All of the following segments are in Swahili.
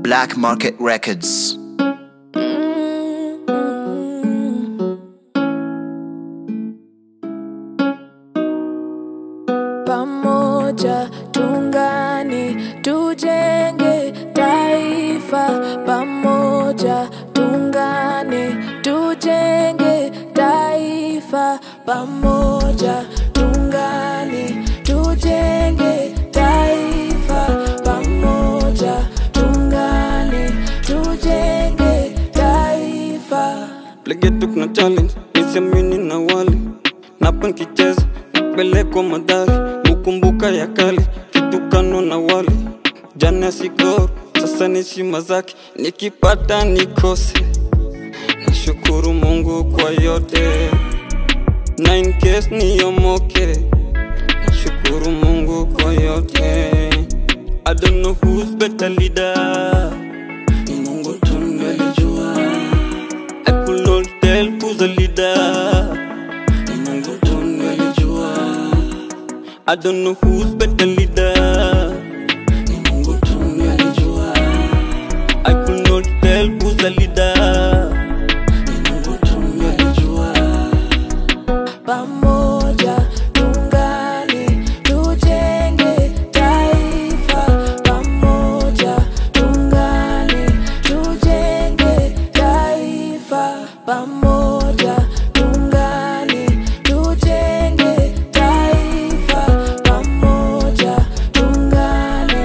Black Market Records. Pamoja tungani tujenge taifa, pamoja tungane tujenge taifa, pamoja tungane tujenge taifa, pamoja tungane tujenge taifa. Legetu kuna challenge, nisiamini na wali Napa nkicheza, napelekwa madhari Mukumbuka ya kali, kitukano na wali Jana sigoro, sasa ni shima zake Nikipata nikose Nashukuru mungu kwa yote Na in case niyomoke Nashukuru mungu kwa yote I don't know who's better leader Ni mungu tu ndiye alijua I could not tell who's the leader. Ni Mungu tu ndiye alijua. I don't know who's better leader. Ni Mungu tu ndiye alijua. I could not tell who's the leader. Ni Mungu tu ndiye alijua. Pamoja tungane tujenge taifa, pamoja tungane tujenge taifa, pamoja tungane tujenge taifa, pamoja tungane.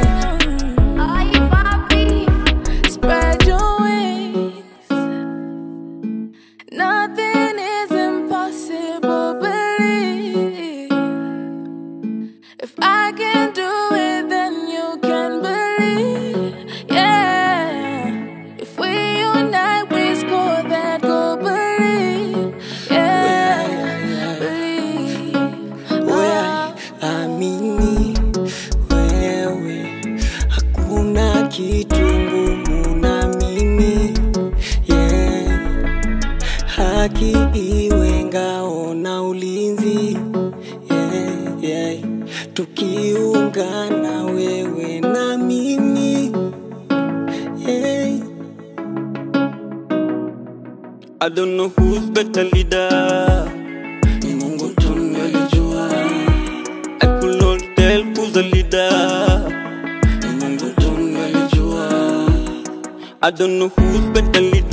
Spread your wings. Nothing is impossible, believe. If I can do it, then you can believe. Yeah. If we unite, we score that goal, believe. Yeah. Believe. Wewe amini, wewe hakuna kitu ngumu na mimi yeah. Haki iwe ngao na ulinzi yeah, yeah. Tukiungana wewe na mimi yeah. I don't know who's better leader. Ni Mungu tu ndiye alijua. I could not tell who's the leader. Ni Mungu tu ndiye alijua. I don't know who's better leader.